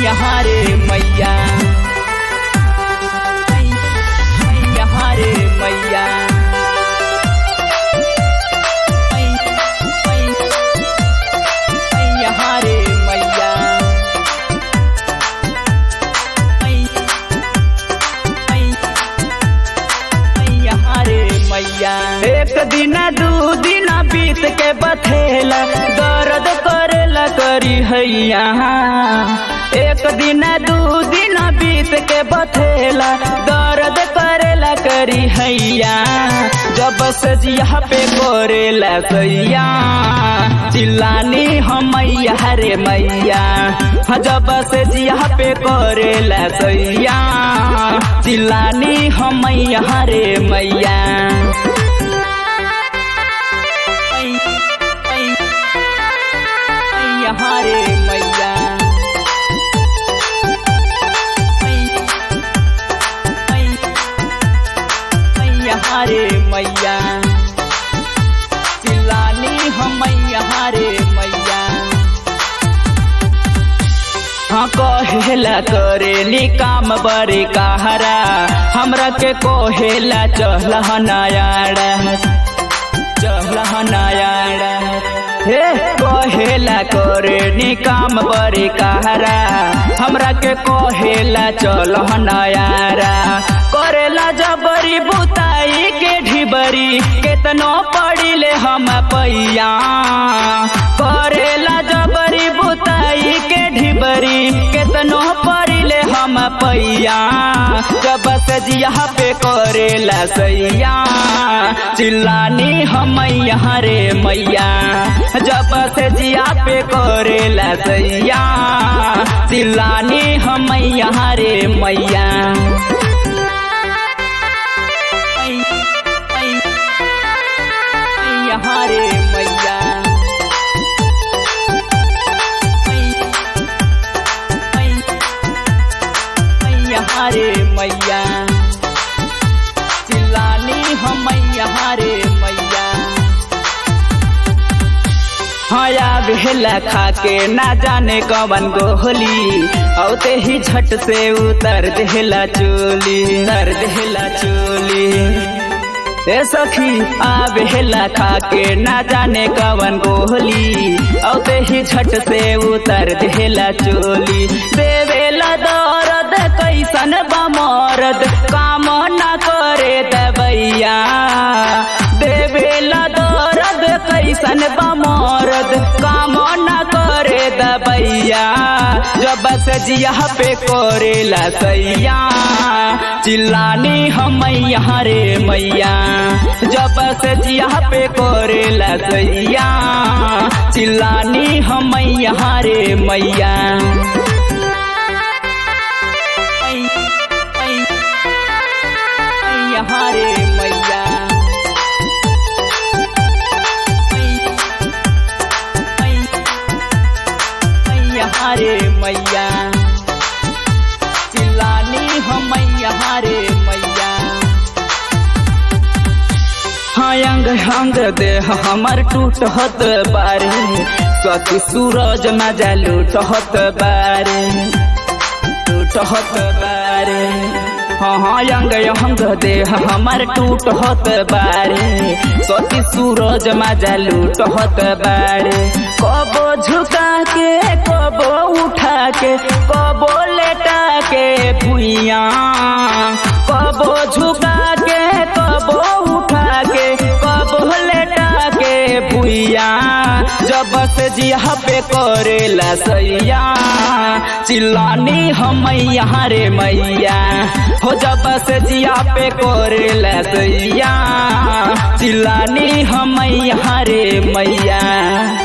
यहाँ रे मैया यहाँ रे मैया यहाँ रे मैया यहाँ रे मैया एक दिन दू दिन बीत के बथेला दर्द करेला करी हैया एक दिन दू दिन बीत के बथेला दर्द करेला करी हैया जब से जिया पे करेला सैया चिल्लानी हम मैया रे मैया हाँ, जब से जिया पे करेला सैया चिल्लानी हम मैया रे मैया यहाँ रे मैया यहाँ रे मैया चिल्लानी हम यहाँ रे मैया हाँ कहेला करेली काम बड़े कहरा हमरा के कहेला चहला नयाड़ा चहला नयाड़ा हे कहेला करेली काम बड़े कहरा हमरा के कहेला चल नयारा करेला जबरी बुताई के ढिबरी केतनो पड़िले हम पैया करेला जबरी बुताई के ढिबरी केतनो पड़िले हम पैया जब से जिया पे करेला सैया चिल्लानी हम यहाँ रे मैया जब से जिया पे करेला सैया चिल्लानी हम यहाँ रे मैया यहाँ रे मैया यहाँ रे मैया चिल्लानी हम यहाँ रे मैया हया भेला खा के ना जाने कवन गोहली औते ही झट से उतर देला चोली उतर देला चोली ए सखी आवेला खा के ना जाने कवन गोहली औते ही झट से उतर देला चोली देवेला दर्द कैसन बमरद काम ना करे दबैया देवेला दर्द कैसन बमरद काम ना करे दबैया जब से जिया पे करेला सैया चिल्लानी हम यहाँ रे मैया जब से जिया पे करेला सैया चिल्लानी हम यहाँ रे मैया यहाँ रे मैया यहाँ रे मैया चिल्लानी हम यहाँ रे मैया हाँ अंग अंग देह हमर टूटत बारे सती सूरज मजा लूटत बारे टूटत बारे हाँ हाँ अंग अंग देह हमर टूटत बारे सती सूरज मजा लूटत बारे कबो झुका के कबो उठा के कबो लेटा के भुइया कबो झुका के कबो उठा के कबो लेटा के भुइया जब से जिया पे करेला सैया चिल्लानी हम यहाँ रे मैया हो जब से जिया पे करेला सैया चिल्लानी हम यहाँ रे मैया